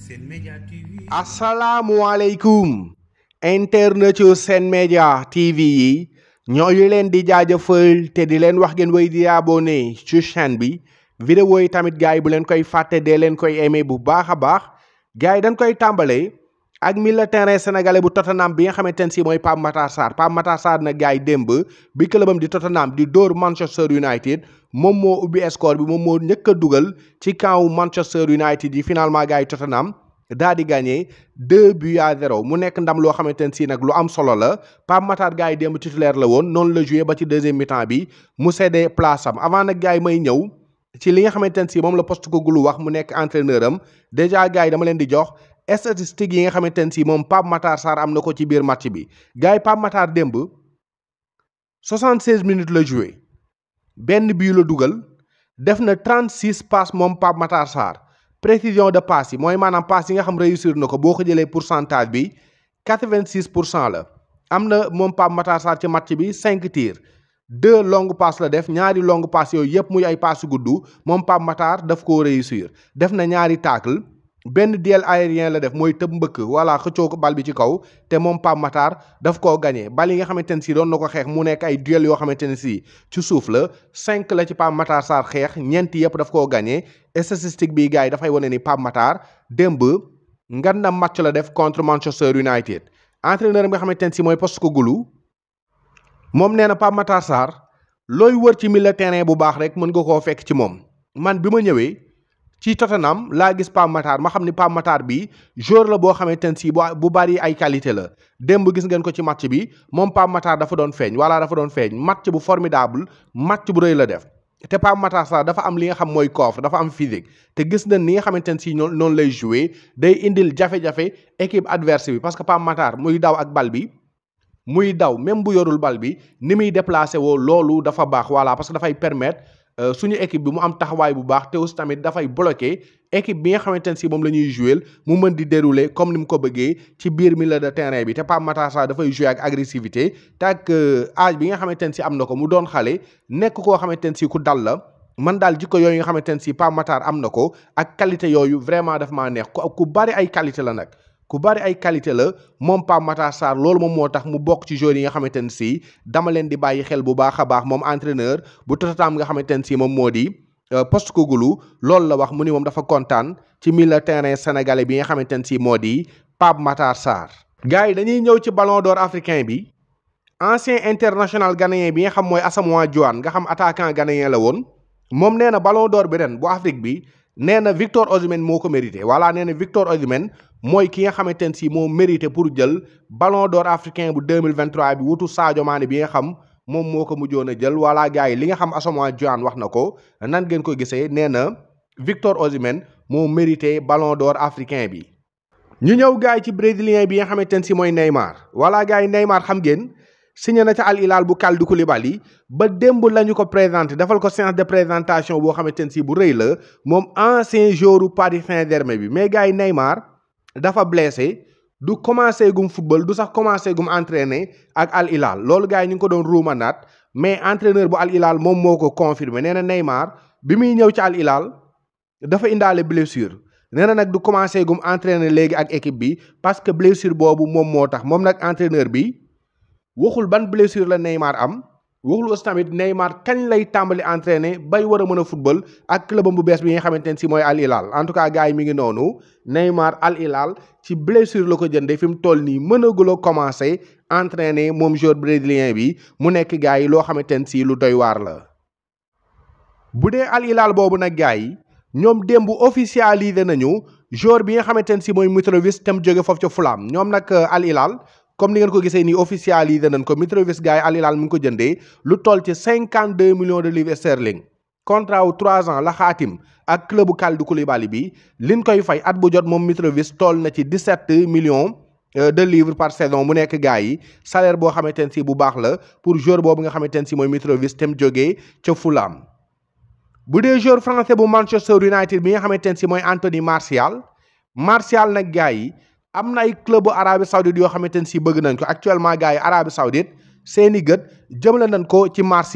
Sen Média TV asalaamualeykum internet yu Sen Média TV yi ñooyu leen di jaajëfal te di leen wax ngeen wéy di abonné ci chaîne bi vidéo yi tamit gars yi bu leen koy fàtte dee leen koy aimé bu baax a baax gars yi dañ koy tàmbalee ak milieu terrain sénégalais bu Tottenham bi nga xamante ne si mooy Pape Matar Sarr Pape Matar Sarr nag gars yi démb bi clubam di Tottenham di dóor Manchester United moom moo ubbi score bi moom moo njëkk a dugal ci camp Manchester United yi finalement gars yi Tottenham daa di gagné deux buts à zéro mu nekk ndam loo xamante ne si nag lu am solo la Pape Matar gars yi démb titulaire la woon noonu la joué ba ci deuxième mi-temps bi mu cédé place am avant nag gars yi may ñëw ci li nga xamante ne si moom la Postecoglou wax mu nekk entraîneur am déjà gars yi dama leen di jox statistiques yi nga xamante ne si moom Pape Matar Sarr am na ko ci biir match bi gars yi Pape Matar démb 76 minutes la joué benn bii la dugal def na 36 passes moom Pape Matar Sarr précision de passe yi mooy maanaam passe yi nga xam réussir na ko boo ko jëlee pourcentage bi 86 pour cent la am na moom Pape Matar Sarr ci match bi 5 tirs deux longues passes la def ñaari longues passes yooyu yëpp muy ay passes gudd moom Pape Matar daf koo réussir def na ñaari tacle benn duel aérien la def mooy tëb mbëkk voilà xëccoo ko bal bi ci kaw te moom Pape Matar daf koo gagné bal yi nga xamante ne si doon na ko xeex mu nekk ay duel yoo xamante ne si ci suuf la cinq la ci Pape Matar Sarr xeex ñeenti yëpp daf koo gagné statistique bi gars yi dafay wane ni Pape Matar démb ngan na match la def contre Manchester United entraîneur bi nga xamante ne si mooy Postecoglou moom nee na Pape Matar Sarr looy wër ci milieu terrain bu baax rek mën nga koo fekk ci moom man bi ma ñëwee ci Tottenham laa gis Pape Matar ma xam ni Pape Matar bi joueur la boo xamante ne si bu bari ay qualité la démb gis ngeen ko ci match bi moom Pape Matar dafa doon feeñ wala dafa doon feeñ match bu formidable match bu rëy la def te Pape Matar Sarr dafa am li nga xam mooy coffre dafa am physique te gis nañ ni nga xamante ne si noonu lay jouer day indil jafe-jafe équipe adverse bi parce que Pape Matar muy daw ak bal bi muy daw même bu yorul bal bi ni muy déplacé woo loolu dafa baax voilà parce que dafay permettre suñu équipe bi mu am taxawaay bu baax te aussi tamit dafay bloqué équipe bi nga xamante ne si moom la ñuy jouer mu mën di dérouler comme ni mu ko bëggee ci biir milieu de terrain bi te Pape Matar Sarr dafay jouer ak agressivité te ak âge bi nga xamante ne si am na ko mu doon xale nekk koo xamante ne si ku dal la man daal jikko yooyu nga xamante ne si Pape Matar am na ko ak qualité yooyu vraiment daf maa neex ku bari ay qualité la nag ku bari ay qualité la moom Pape Matar Sarr loolu moom moo tax mu bokk ci joueurs yi nga xamante ne si dama leen di bàyyi xel bu baax a baax moom entraîneur bu Tottenham nga xamante ne si moom moo di Postecoglou loolu la wax mu ni moom dafa kontaan ci milieu terrain sénégalais bi nga xamante ne si moo di Pape Matar Sarr. gars yi dañuy ñëw ci ballon d'or africain bi ancien international ghanéen bi nga xam mooy Asamoah Gyan nga xam attaquant ghanéen la woon moom nee na ballon d'or bi ren bu Afrique bi. nee na Victor Osimhen moo ko mérité voilà nee na Victor Osimhen mooy ki nga xamante ne si moo mérité pour jël ballon d'or africain bu 2023 bi wutu Sadio Mané bi nga xam moom moo ko mujjoon a jël voilà gars yi li nga xam Asamoah Gyan wax na ko nan ngeen ko gisee nee na Victor Osimhen moo mérité ballon d'or africain bi. ñu ñëw gars yi ci brésilien bi nga xamante ne si mooy Neymar voilà gars yi Neymar xam ngeen. signé na ca Al Hilal bu Kalidou Koulibaly ba démb la ñu ko présenté defal ko séance de présentation boo xamante ne si bu rëy la moom ancien joueur u Paris Saint-Germain bi mais gars yi Neymar dafa blessé du commencé gum football du sax commencé gum entraîner ak Al Hilal loolu gars yi ñu ngi ko doon ruumanaat mais entraîneur bu Al Hilal moom moo ko confirmé nee na Neymar bi muy ñëw ci Al Hilal dafa indaale blessure nee na nag du commencé gum entraîner léegi ak équipe bi parce que blessure boobu moom moo tax moom nag entraîneur bi. waxul ban blessure la Neymar am waxul aussi tamit Neymar kañ lay tàmbali entraîner bay war a mën a football ak clubam bu bees bi nga xamante ne si mooy Al Hilal en tout cas gars yi mi ngi noonu Neymar Al Hilal ci blessure la ko jëndee fi mu toll nii mënagul a commencé entraîner moom joueur brésilien bi mu nekk gars yi loo xamante ne si lu doy waar la. bu dee Al Hilal boobu nag gars yi ñoom démb officialisé nañu joueur bi nga xamante ne si mooy Mitrovic tam jóge foofu ca Fulham ñoom nag Al Hilal. comme ni ngeen ko gisee nii officialisé nañ ko Mitrovic gars yi Al Hilal mi ngi ko jëndee lu toll ci cinquante deux millions de livres sterling contrat wu trois ans la xaatim ak clubu Kalidou Koulibaly bi liñ koy fay at bu jot moom Mitrovic toll na ci dix sept millions de livres par saison mu nekk gars yi salaire boo xamante ne si bu baax la pour joueur boobu nga xamante ne si mooy Mitrovic tem jógee ca Fulham. bu dee joueur français bu Manchester United bi nga xamante ne si mooy Anthony Martial Martial nag gars yi. am na ay club bu Arabie Saoudite yoo xamante ne si bëgg nañ ko actuellement gars yi Arabie Saoudite seeni gët jëmale nañ ko ci Martial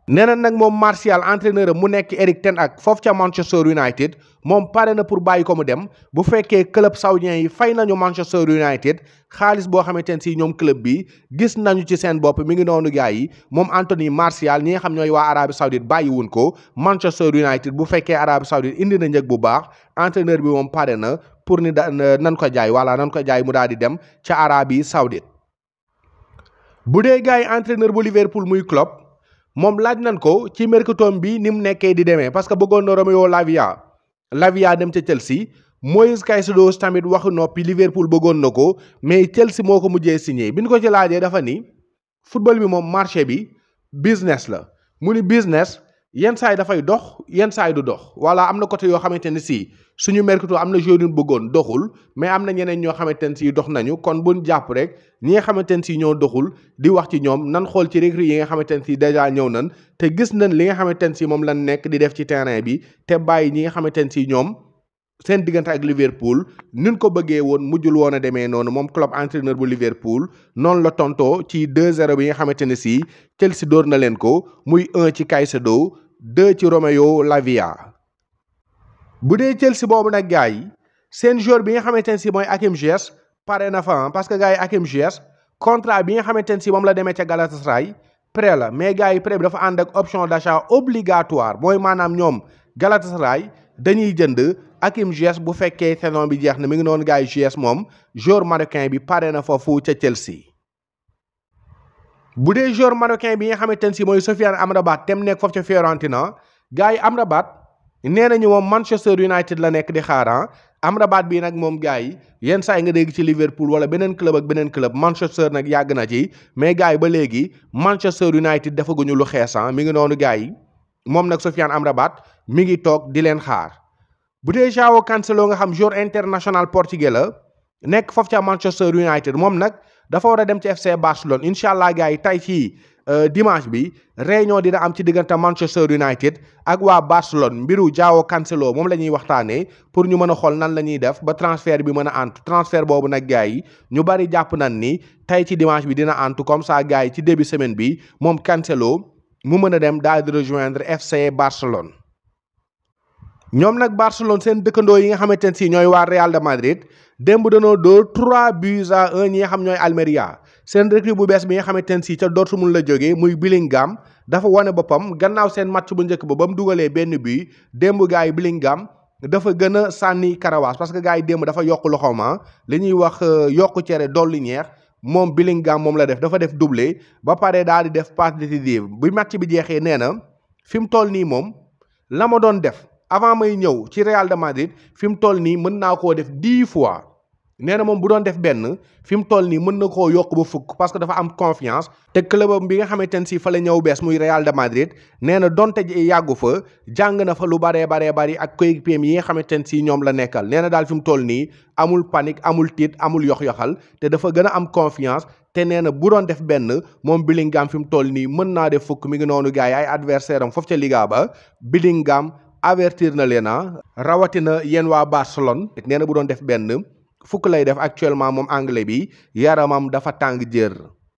nee na nag moom Martial entraîneur am mu nekk Eric Ten Hag foofu ca Manchester United moom pare na pour bàyyi ko mu dem bu fekkee club saoudien yi fay nañu Manchester United xaalis boo xamante ne si ñoom club bi gis nañu ci seen bopp mi ngi noonu gars yi moom Anthony Martial ñi nga xam ñooy waa Arabie Saoudite bàyyiwun ko Manchester United bu fekkee Arabie Saoudite indi na njëg bu baax entraîneur bi moom pare na pour ni da nan ko jaay wala nan ko jaay mu daal di dem ca Arabie Saoudite bu dee gars yi entraîneur bu Liverpool muy Klopp moom laaj nañ ko ci mercato bi ni mu nekkee di demee parce que bëggoon na Romeo Lavia Lavia dem ca Chelsea Moïse Caicedo tamit waxu noppi Liverpool bëggoon na ko mais Chelsea moo ko mujjee signé bi ñu ko ci laajee dafa ni football bi moom marché bi business la mu ni business yenn saa yi dafay dox yenn saa yi du dox voilà am na côté yoo xamante ne si suñu mercato am na joueur yu bëggoon doxul mais am na ñeneen ñoo xamante ne si dox nañu kon buñ jàpp rek ñi nga xamante ne si ñoo doxul di wax ci ñoom nan xool ci recrue yi nga xamante ne si déjà ñëw nañ te gis nañ li nga xamante ne si moom lan nekk di def ci terrain bi te bàyyi ñi nga xamante ne si ñoom seen diggante ak Liverpool nin ko bëggee woon mujjul woon a demee noonu moom club entraîneur bu Liverpool noonu la tontoo ci 2-0 bi nga xamante ne si Chelsea dóor na leen ko muy 1 ci Caicedo 2 ci Romeo Lavia. bu dee Chelsea boobu nag gars yi seen joueur bi nga xamante ne si mooy Hakim Ziyech pare na fa parce que gars yi Hakim Ziyech contrat bi nga xamante ne si moom la demee ca Galatasaray prêt la mais gars yi prêt bi dafa ànd ak option d'achat obligatoire mooy maanaam ñoom Galatasaray dañuy jënd Hakim Ziyech bu fekkee saison bi jeex na mi ngi noonu gars yi Ziyech moom joueur marocain bi pare na foofu ca Chelsea. bu dee joueur marocain bi nga xamante ne si mooy Sofiane Amrabat tem nekk foofu ca Fiorentina gars yi Amrabat nee nañu moom Manchester United la nekk di xaar Amrabat bii nag moom gars yi yenn saa yi nga dégg ci Liverpool wala beneen club ak beneen club Manchester nag yàgg na ci mais gars yi ba léegi Manchester United defaguñu lu xeesan mi ngi noonu gars yi moom nag Sofiane Amrabat mi ngi toog di leen xaar. bu dee João Cancelo nga xam joueur international portugais la nekk foofu ca Manchester United moom nag dafa war a dem ci FC Barcelone incha allah gars yi tey ci dimanche bi réunion dina am ci diggante Manchester United ak waa Barcelone mbiru João Cancelo moom la ñuy waxtaanee pour ñu mën a xool nan la ñuy def ba transfert bi mën a antu transfert boobu nag gars yi ñu bari jàpp nañ ni tey ci dimanche bi dina antu comme ça gars yi ci début semaine bi moom Cancelo mu mën a dem daal di rejoindre FC Barcelone. ñoom nag Barcelone seen dëkkandoo yi nga xamante ne si ñooy waa Real de Madrid démb danoo dóor 3 buts à 1 ñi nga xam ñooy Almeria seen recrue bu bees bi nga xamante ne si ca Dortmund la jógee muy Bellingham dafa wane boppam gannaaw seen match bu njëkk ba ba mu dugalee benn but démb gars yi Bellingham dafa gën a sànni karawaas parce que gars yi démb dafa yokk loxooma li ñuy wax yokk cere dolli ñeex moom Bellingham moom la def dafa def doublé ba pare daal di def passe décisive bu match bi jeexee nee na fi mu toll nii moom la ma doon def. avant may ñëw ci Real de Madrid fi mu toll nii mën naa koo def dix fois nee na moom bu doon def benn fi mu toll nii mën na koo yokk ba fukk parce que dafa am confiance te clubam bi nga xamante ne si fa la ñëw bees muy Real de Madrid nee na donte yàggu fa jàng na fa lu baree baree bari ak coéquipier yi nga xamante ne si ñoom la nekkal nee na daal fi mu toll nii amul panique amul tiit amul yox-yoxal te dafa gën a am confiance te nee na bu doon def benn moom Bellingham fi mu toll nii mën naa def fukk mi ngi noonu gars yi ay adversaire am foofu ca Liga ba Bellingham avertir na leen rawatina yéen waa Barcelone nee na bu doon def benn fukk lay def actuellement moom anglais bi yaramam dafa tàng jër.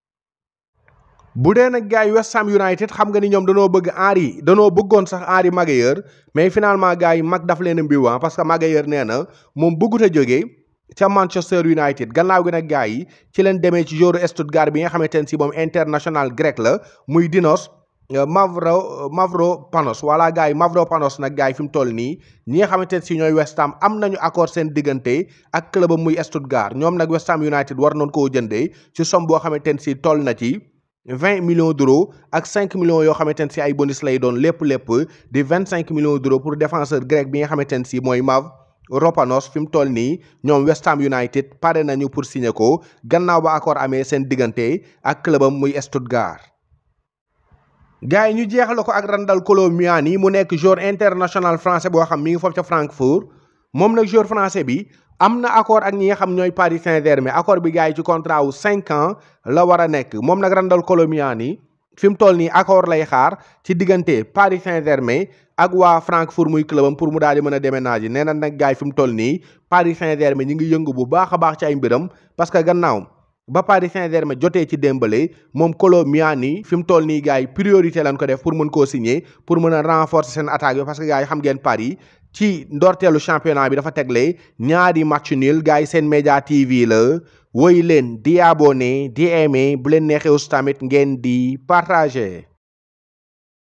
bu dee nag gars yi West Ham United xam nga ni ñoom danoo bëgg Henry danoo bëggoon sax Henry Maguire mais finalement gars yi mag daf leen a mbiw parce que Maguire nee na moom bëggut a jógee ca Manchester United gannaaw gi nag gars yi ci leen demee ci joueur Stuttgart bi nga xamante ne si moom international grec la muy Dinos. Mavro Mavropanos voilà gars yi Mavropanos nag gars yi fi mu toll nii ñi nga xamante ne si ñooy West Ham am nañu accord seen diggante ak club muy Stuttgart ñoom nag West Ham United war noonu koo jëndee ci somme boo xamante ne si toll na ci vingt millions d'euros ak cinq millions yoo xamante ne si ay bonus lay doon lépp lépp di vingt cinq millions d'euros pour défenseur grec bi nga xamante ne si mooy Mavropanos fi mu toll nii ñoom West Ham United pare nañu pour signer ko gannaaw ba accord amee seen diggante ak clubam muy Stuttgart. gars yi ñu jeexal ko ak Randal Kolo Muani mu nekk joueur international français boo xam mi ngi foofu ca Francfort moom nag joueur français bi am na accord ak ñi nga xam ñooy Paris Saint-Germain accord bi gars yi ci contrat wu cinq ans la war a nekk moom nag Randal Kolo Muani fi mu toll nii accord lay xaar ci diggante Paris Saint-Germain ak waa Francfort muy clubam pour mu daal di mën a déménager nee na nag gars yi fi mu toll nii Paris Saint-Germain ñi ngi yëngu bu baax a baax ci ay mbiram parce que gannaaw ba Paris Saint-Germain jotee ci Dembélé moom Kolo Muani fi mu toll nii gars yi priorité lañ ko def pour mën koo signer pour mën a renforcer seen attaque bi parce que gars yi xam ngeen Paris ci ndorteelu championnat bi dafa tegle ñaari match nul gars yi seen média TV la woy leen di abonné di aimé bu leen neexee aussi tamit ngeen di partager.